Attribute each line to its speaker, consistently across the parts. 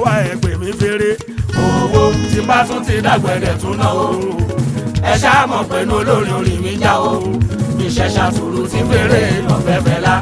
Speaker 1: wa ẹ pè mí fèrè.
Speaker 2: owó tí bá tún ti dàgbẹ̀dẹ̀ tún náà o ẹ ṣáà mọ̀ pé ní olórin orin mi já o iṣẹ́ ṣàtúrú tí fèrè lọ́fẹ́fẹ́ la.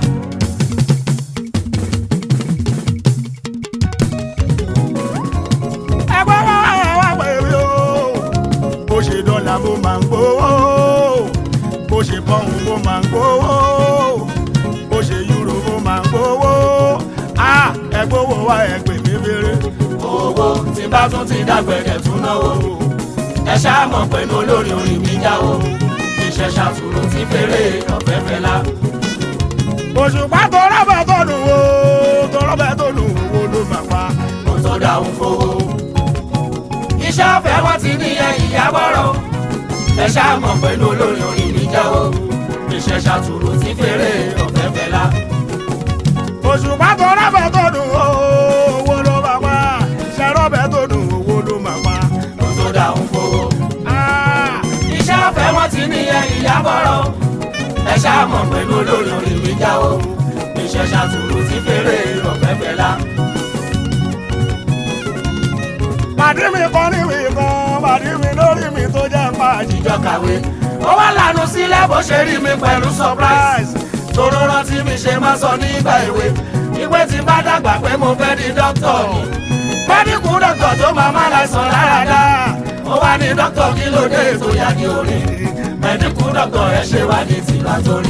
Speaker 1: ẹgbẹ́ wa wá pè mí o. bó ṣe dọ́là mo máa ń gbowó. bó ṣe pọ́ùn mo máa ń gbowó. bó ṣe yúrò mo máa ń gbowó. a ẹ gbowó wa ẹ pè mí fèrè.
Speaker 2: owó tí bá tún ti dàgbẹ̀dẹ̀ tún náà o ẹ ṣáà mọ̀ pé ní olórin orin mi já o iṣẹ́ ṣàtúrú tí fèrè lọ́fẹ́fẹ́ la.
Speaker 1: òṣùpá tó rọ́bẹ̀ tó dùn o. tó rọ́bẹ̀ tó dùn owó ló máa pa.
Speaker 2: kó tó dáhùn fowó. iṣẹ́ ọ̀fẹ́ wọn ti ní ẹ̀yìn ìyàbọ̀rọ̀ ẹ ṣáà mọ̀ pé ní olórin orin mi já o iṣẹ́ ṣàtúrú tí fèrè lọ́fẹ́fẹ́ la.
Speaker 1: òṣùpá tó rọ́bẹ̀ tó dùn o. owó ló máa pa. ṣe rọ́bẹ̀ tó dùn owó ló máa pa.
Speaker 2: kó tó dáhùn fowó.
Speaker 1: Ah,
Speaker 2: iṣẹ́ ọ̀fẹ́ wọn ti ní ẹ̀yìn ìyàbọ̀rọ̀ ẹ ṣáà mọ̀ pé ní olórin orin mi já o iṣẹ́ ṣàtúrú tí fèrè lọ́fẹ́fẹ́ la.
Speaker 1: pàdé mi kan níwì kan pàdé mi lórí mi tó jẹ́ pàjì.
Speaker 2: ìjọ kàwé ó wá lànà sílẹ̀ bó ṣe rí mi pẹ̀lú surprise tóró rántí mi ṣe máa sọ nígbà èwe ìwé tí bá dàgbà pé mo fẹ́ di dókítà ni mẹ́díkù dókítà tó máa má láìsàn láradá ó wá ní dókítà kí ló dé ètò ìyàgì orin mẹ́díkù dókítà ẹ ṣe wá ní tìlú àtórí.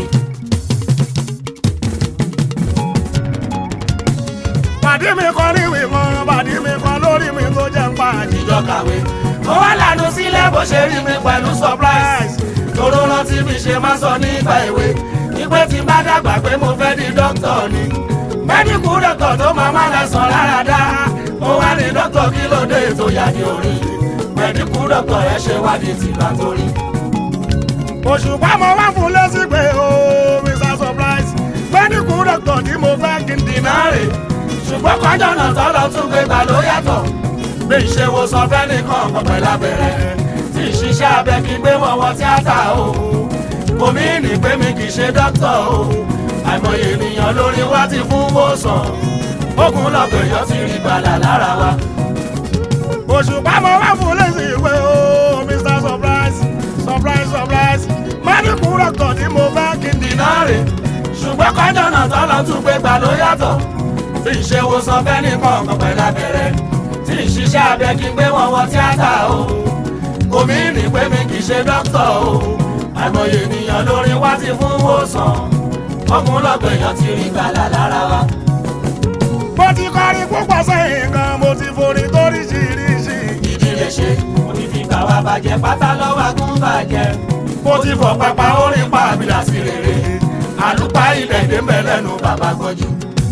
Speaker 1: pàdé mi kan níwì kan pàdé mi kan lórí mi tó jẹ́ pàjì.
Speaker 2: ìjọ kàwé ó wá lànà sílẹ̀ bó ṣe rí mi pẹ̀lú surprise tóró rántí mi ṣe máa sọ nígbà èwe ìpè tí bá dàgbà pé mo fẹ́ di dókítà ni mẹ́díkù dókítà tó máa má lẹ́sàn lára dá ó wá ní dókítà kí ló dé ètò yàgì orí mẹ́díkù dókítà ẹ ṣe wádìí tìlú àtórí.
Speaker 1: òṣùpá mo wá fún lẹ́sí pé o mr surprise mẹ́díkù dọ́kítọ̀ tí mo fẹ́ kí n dìnnà
Speaker 2: náírà ṣùgbọ́n kọjọ́ náà tọ́lọ́ tún gbé gbà ló yàtọ̀ bí ìṣèwò sọ fẹ́nìkan pọ̀pẹ́ lábẹ́rẹ́ tí ìṣiṣẹ́ abẹ kí gbé wọn wọ tíátà o omi ní pé mi kì í ṣe dókítà o àìmọye ènìyàn lórí wa ti fún wòsàn ogun lọ́gbẹ̀yọ́ ti rí gbàlà lára wa
Speaker 1: òṣùpá mo wá fún lẹ́sí pé o mr surprise surprise surprise mẹ́díkù dọ́kítọ̀ tí mo fẹ́ kí n dìnnà.
Speaker 2: náírà ṣùgbọ́n kọjọ́ náà tọ́lọ́ tún gbé gbà ló yàtọ̀ tí ìṣèwò sọ fẹ́nìkan pọ̀pẹ́ lábẹ́rẹ́ tí ìṣiṣẹ́ abẹ kí gbé wọn wọ tíátà o omi ní pé mi kì í ṣe dókítà o àìmọye ènìyàn lórí wa ti fún wòsàn ọkùnrin lọ́gbẹ̀yàn ti rí gbàlà lára wa.
Speaker 1: mo ti kọrin púpọ̀ sẹ́yìn kan mo ti forin toríṣiríṣi.
Speaker 2: ìdílé ṣe mo ti fi gbà wá bàjẹ́ pátá lọ́wọ́ agún bàjẹ́ mo ti fọ pápá orin pa àbílà sí rere àlùpà ilẹ̀ èdè mẹ́lẹ́nu bàbá gbọ́jú.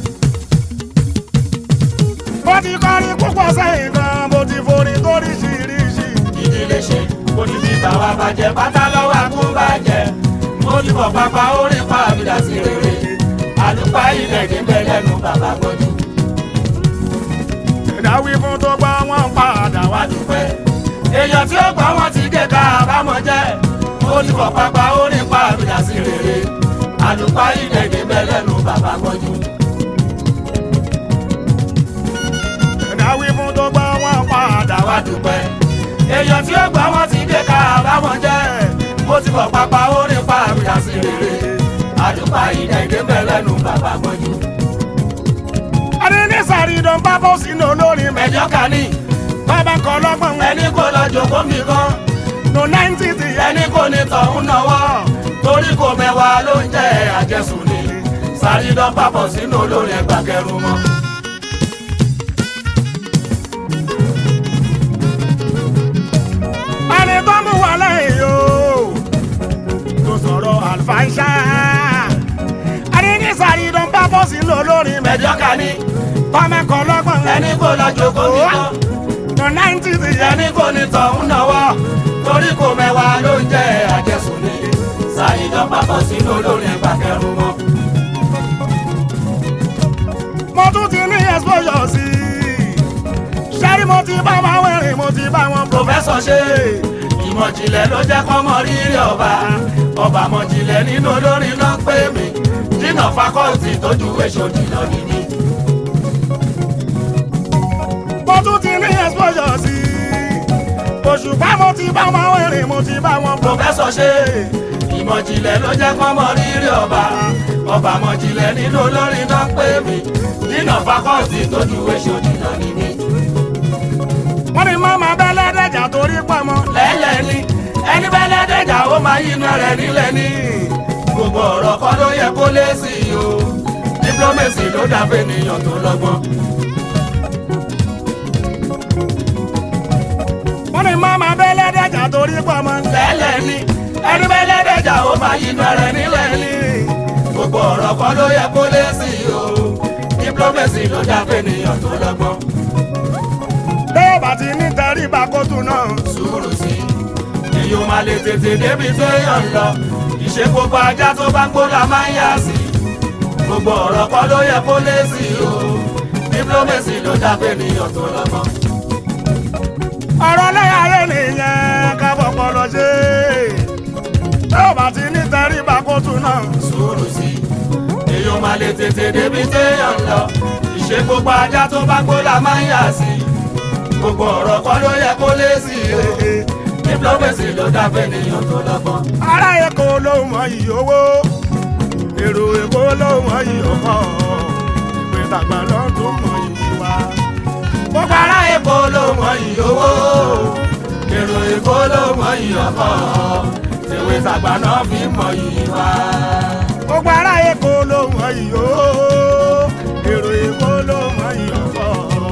Speaker 1: mo ti kọrin púpọ̀ sẹ́yìn kan mo ti forin toríṣiríṣi.
Speaker 2: ìdílé ṣe mo ti fi gbà wá bàjẹ́ pátá lọ́wọ́ agún bàjẹ́ mo ti fọ pápá orin pa àbílà sí rere àlùpà ilẹ̀ èdè mẹ́lẹ́nu bàbá gbọ́jú.
Speaker 1: ìdáwí fún tó gbọ́ wọn padà wá.
Speaker 2: wá dúpẹ́. èèyàn tí ó gbọ́ wọn ti gé ká àbámọ̀ jẹ́ ó ti fọ̀ pápá ó ní pa àbídà sí rere àlùpà ìdẹ̀gẹ̀ bẹ́ẹ̀ lẹ́nu bàbá gbọ́jú.
Speaker 1: ìdáwí fún tó gbọ́ wọn padà wá.
Speaker 2: wá dúpẹ́. èèyàn tí ó gbọ́ wọn ti gé ká àbámọ̀ jẹ́ ó ti fọ̀ pápá ó ní pa àbídà sí rere àlùpà ìdẹ̀gẹ̀ bẹ́ẹ̀ lẹ́nu bàbá gbọ́jú.
Speaker 1: adé ní sàrí dán pápá sínú olórin mẹ́jọ.
Speaker 2: ẹjọ́ kan ní
Speaker 1: bàbá kan lọ́gbọ̀n
Speaker 2: ẹni kò lọ jòkó mi kan
Speaker 1: no ninety ti yẹ.
Speaker 2: ẹni kò ní tọ̀hún náwó torí kò mẹ́wàá ló ń jẹ́ àjẹsùn ni sàrídán papọ̀ sínú olórin ẹgbà kẹrù mọ́.
Speaker 1: ẹni tó mú wà lẹ́yìn o tó sọ̀rọ̀ àlùfáàṣà. adé ní sàrí dán pápá sínú olórin mẹ́jọ.
Speaker 2: mẹ́jọ ká ní
Speaker 1: bàbá kan lọ́gbọ̀n
Speaker 2: ẹni kò lọ jòkó mi kan
Speaker 1: no ninety ti yẹ.
Speaker 2: ẹni kò ní tọ̀hún náwó torí kò mẹ́wàá ló ń jẹ́ àjẹsùn ni sàrídán papọ̀ sínú olórin ẹgbà kẹrù mọ́.
Speaker 1: mo tún ti ní exposure sí i. sẹ́rí mo ti bá wọn wẹ̀rìn mo ti bá wọn
Speaker 2: pòfẹ́sọ̀ ṣe ìmọ̀jìnlẹ̀ ló jẹ́ kọ́mọ rírì ọba ọba mọ̀jìnlẹ̀ nínú olórin náà pé mi jìnnà fakọ́ọ̀tì tójú èso jìnnà nìyí.
Speaker 1: mo òṣùpá mo ti bá wọn wẹ̀rìn mo ti bá wọn bọ̀.
Speaker 2: pòfẹ́sọ̀ ṣe ìmọ̀jìnlẹ̀ ló jẹ́ kọ́ mọ rírì ọba ọba mọ̀jìnlẹ̀ nínú olórin náà pé mi nínà fakọ́ọ̀tì tó ju èso jìnnà ní mi.
Speaker 1: wọ́n ní mọ́mọ́ bẹ́lẹ́dẹ̀jà torí pamọ́.
Speaker 2: lẹ́lẹ̀ ni ẹni bẹ́lẹ́dẹ̀jà ó máa yí iná rẹ̀ nílẹ̀ ní. gbogbo ọ̀rọ̀ kọ́ ló yẹ kó lé sí i o diplomacy ló dàbí ènìyàn tó lọ́gbọ́n.
Speaker 1: wọ́n ní mọ́mọ́ bẹ́lẹ́dẹ̀jà torí pamọ́.
Speaker 2: lẹ́lẹ̀ ni ẹni bẹ́lẹ́dẹ̀jà ó máa yí iná rẹ̀ nílẹ̀ ní. gbogbo ọ̀rọ̀ kọ́ ló yẹ kó lé sí i o diplomacy ló dàbí ènìyàn tó lọ́gbọ́n.
Speaker 1: bẹ́ẹ̀ bá ti ní tẹríba kótó náà.
Speaker 2: sùúrù sí i èyí ò máa lè tètè débi tó yàn ń lọ ìṣe gbogbo ajá tó bá gbó la máa ń yà sí gbogbo ọ̀rọ̀ kọ́ ló yẹ kó lé sí i o diplomacy ló dàbí ènìyàn tó lọ́gbọ́n.
Speaker 1: ọ̀rọ̀ lẹ́yìn ayé nìyẹn ká fọpọ́ lọ ṣe. bẹ́ẹ̀ bá ti ní tẹríba kótó náà.
Speaker 2: sùúrù sí i èyí ò máa lè tètè débi tó yàn ń lọ ìṣe gbogbo ajá tó bá gbó la máa ń yà sí gbogbo ọ̀rọ̀ kọ́ ló yẹ kó lé sí i o diplomacy ló dàbí ènìyàn tó lọ́gbọ́n.
Speaker 1: ará èkó ló mọ iyì owó èrò èkó ló mọ iyì ọkọ ìpè tàgbà ló tún mọ iyì wa.
Speaker 2: gbogbo ará èkó ló mọ iyì owó èrò èkó ló mọ iyì ọkọ tèwe tàgbà náà fi mọ iyì wa.
Speaker 1: gbogbo ará èkó ló mọ iyì owó èrò èkó ló mọ iyì ọkọ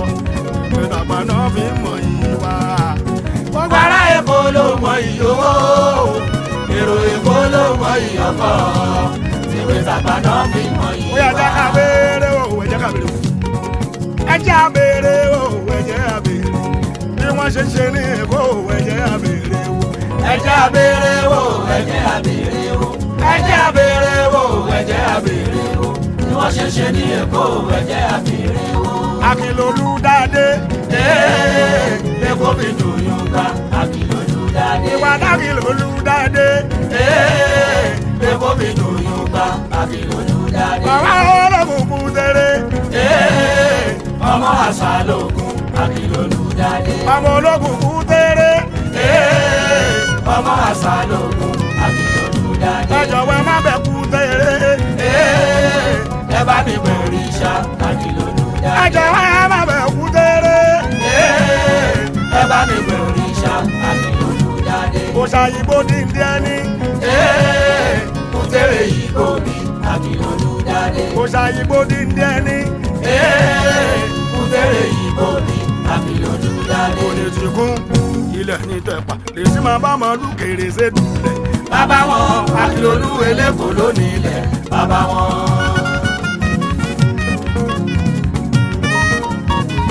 Speaker 1: ìpè tàgbà náà fi mọ iyì wa.
Speaker 2: gbogbo ará èkó ló mọ iyì owó èrò èkó ló mọ iyì ọkọ tèwe tàgbà náà fi mọ iyì
Speaker 1: ó yà jẹ́ ká
Speaker 2: wa.
Speaker 1: béèrè o ẹ jẹ́ ká béèrè o ẹ jẹ́ á béèrè o ẹ jẹ́ á béèrè bí wọ́n ṣe ṣe ní èkó ẹ jẹ́ á béèrè o.
Speaker 2: ẹ jẹ́ á béèrè wò ẹ jẹ́ á béèrè wò ẹ jẹ́ á béèrè wò ẹ jẹ́ á béèrè wò bí wọ́n ṣe ṣe ní èkó ẹ jẹ́ á béèrè wò.
Speaker 1: akínlolú dáadé
Speaker 2: Ee, Èkó fi dùn yún gbà àkìlójú dáadé.
Speaker 1: ìwà dákìlolú dáadé
Speaker 2: Ee, Èkó fi dùn yún gbà àkìlójú dáadé.
Speaker 1: bàbá ológun kú tẹ́lẹ̀
Speaker 2: Ee, ọmọ àṣà lókun àkìlójú dáadé.
Speaker 1: ọmọ ológun kú tẹ́lẹ̀
Speaker 2: Ee, ọmọ àṣà lókun àkìlójú dáadé.
Speaker 1: ẹ jọ̀wọ́ ẹ má bẹ̀ kú tẹ́lẹ̀
Speaker 2: Ee, ẹ bá mi bẹ̀rù ìṣá àkìlójú
Speaker 1: ẹ
Speaker 2: dáadé.
Speaker 1: jọ̀wọ́ ẹ má bẹ̀ kú tẹ́lẹ̀
Speaker 2: Ee, ẹ bá mi bẹ̀rù ìṣá àkìlójú dáadé.
Speaker 1: kò ṣàyìnbó díndín ẹni
Speaker 2: Ee, kùtẹ́rẹ̀ yìí kò ní àkìlójú dáadé.
Speaker 1: kò ṣàyìnbó díndín ẹni
Speaker 2: Ee, kùtẹ́rẹ̀ yìí kò ní àkìlójú dáadé.
Speaker 1: kò lè ti kún ilẹ̀ ní tẹ̀pà lè sí máa bá ọmọ lùkèrè ṣe dùlẹ̀
Speaker 2: Bàbá wọn àkìlójú eléko lónìí